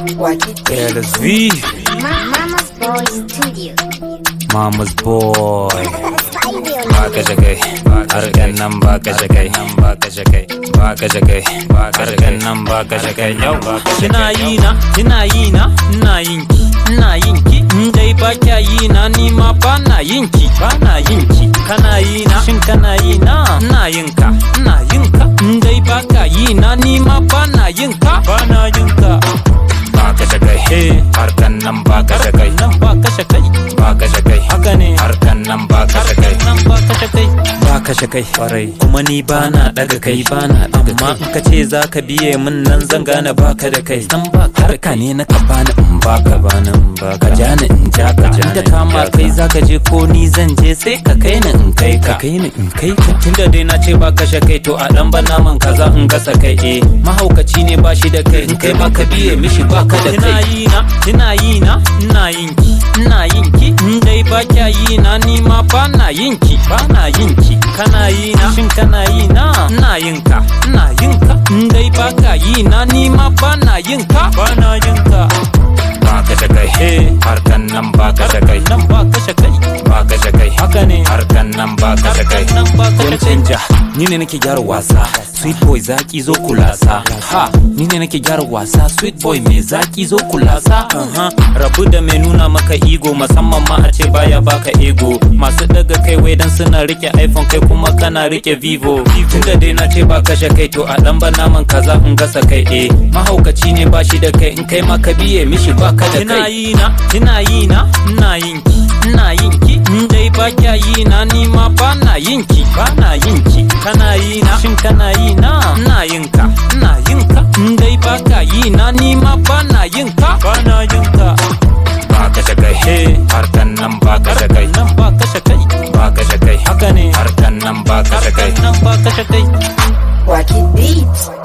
LSV, Mama's Boy Studio. Mama's boy. Spidey Ba kashe kai, harkan nan ba kashe kai, nan ba kashe kai, ba kashe kai, harkan nan ba kashe kai, yau ba kashe Kina yi na, kina yi na, ina yin ki, ina yin ki. In dai ba kya yi na, ni ma ba na yin ki, ba na yin ki. Kana yi na, shin kana yi na, ina yin ka, ina yin ka. In dai ba ka yi na, ni ma ba na yin ka, ba na yin ka. ba kashe kai, Eh, harkan nan ba kashe kai, nan ba kashe kai, ba kashe kai, haka ne. harkan nan ba kashe kai. nan ba kashe kai ba kashe kai farai kuma ni ba na daga kai ba na daga amma in ka ce za ka biye min nan zan gane baka da kai san ba harka ne na ka bani in baka bani in baka ja ni in ja ka da kama kai za ka je ko ni zan je sai ka kai ni in kai ka kai ni in kai ka tunda dai na ce ba kashe kai to a dan ban naman kaza in gasa kai eh mahaukaci ne ba shi da kai in kai ma ka biye mishi baka da kai ina yi na ina yi na ina yin ki ina yin ki in dai ba kya yi na ni ma ba na yin ki ba na yin ki kana yi na shin kana yi na ina yin ka ina yin ka in dai ba ka yi na ni ma ba na yin ka ba na yin ka ba kashe kai, Eh. harkan nan ba kashe kai, nan ba kashe kai ba kashe kai, haka ne harkan nan ba kashe kai. nan ba kashe Game kai changer, ni ne nake gyara wasa Sweet boy zaki zo kulasa Ha, ni ne nake gyara wasa Sweet boy mai zaki zo kulasa Aha, rabu da mai nuna maka ego musamman ma a ce baya baka ego masu daga kai wai dan suna rike iphone kai kuma kana rike vivo tunda dai na ce ba kashe kai to a dan ba naman kaza in gasa kai eh mahaukaci ne ba shi da kai in kai ma ka biye mishi ba ka da kai kina yi na kina yi na ina yin ki ina yin ki in dai ba kya yi na ni ma ba na yin ki ba na yin ki kana yi na shin kana yi na ina yin ka ina yin ka in dai ba ka yi na ni ma ba na yin ka ba na yin ka Ba kashe kai, Eh. harkan nan ba kashe kai, nan ba kashe kai ba kashe kai, haka ne harkan nan ba kashe kai. nan ba kashe kai Wacky Beats.